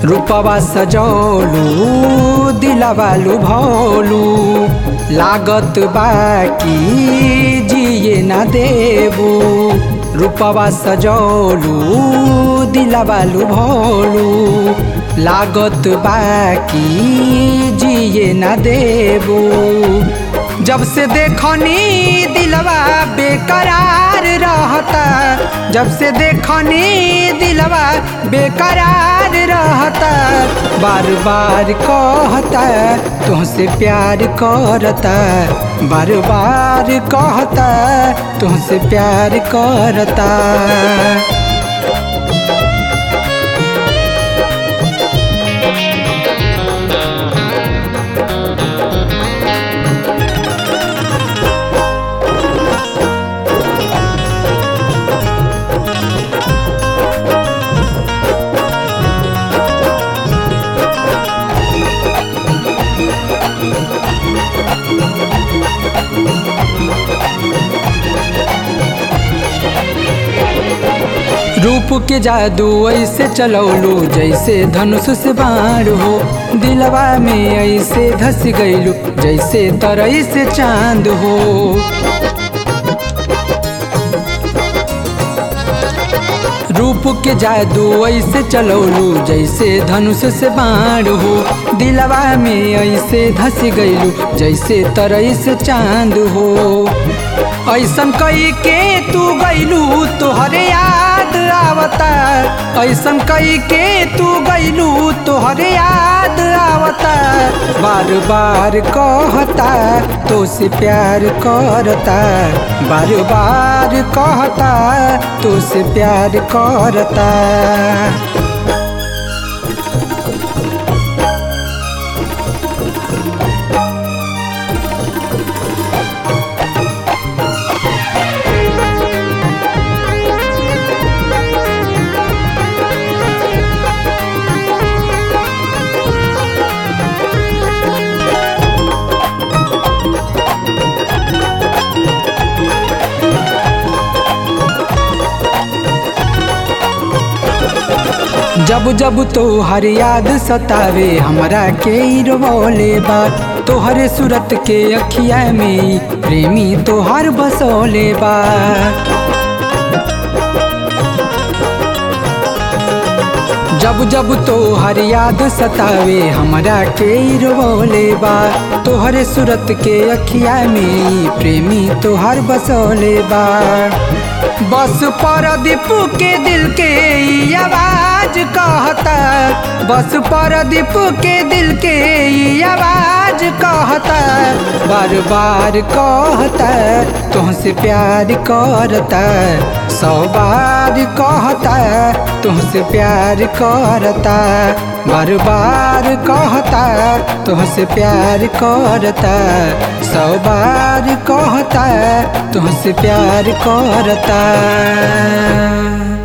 रूपवा सजौलू दिलवालू भौलू लागत बाकी जिए ना देबू रूपवा सजौलू दिलवालू भौलू लागत बाकी जिए ना देबू जब से देखनी दिलवा बेकरार रहता जब से देखनी दिलवा बेकरार रहता बार बार कहता तुमसे प्यार करता बार बार कहता तुमसे प्यार करता रूप के जादू ऐसे चलौलू जैसे धनुष से बाण हो दिलवा में ऐसे धस गईलू जैसे तरई से चांद हो रूप के जादू ऐसे चलौलू जैसे धनुष से बाण हो दिलवा में ऐसे धस गईलू जैसे तरई से चांद हो ऐसन कई के तू गईलू तोहरे याद आवता ऐसन कई के तू गईलू तोहरे याद आवता बार बार कहता तो से प्यार करता बार बार कहता तो से प्यार करता जब जब तोहर याद सतावे हमरा के रोले बा तोहरे सूरत के अखिया में प्रेमी तोहर बसोले बा जब जब तोहर याद सतावे हमरा के रोले बा तोहरे सूरत के अखिया में प्रेमी तोहर बसोले बा बस परदीप के दिल के ई आवाज कहता बस परदीप के दिल के ई आवाज कहता बार बार कहता तुमसे प्यार करता सौ बार कहता तुमसे प्यार करता बार बार कहता तुमसे प्यार करता सौ बार कहता तुमसे प्यार करता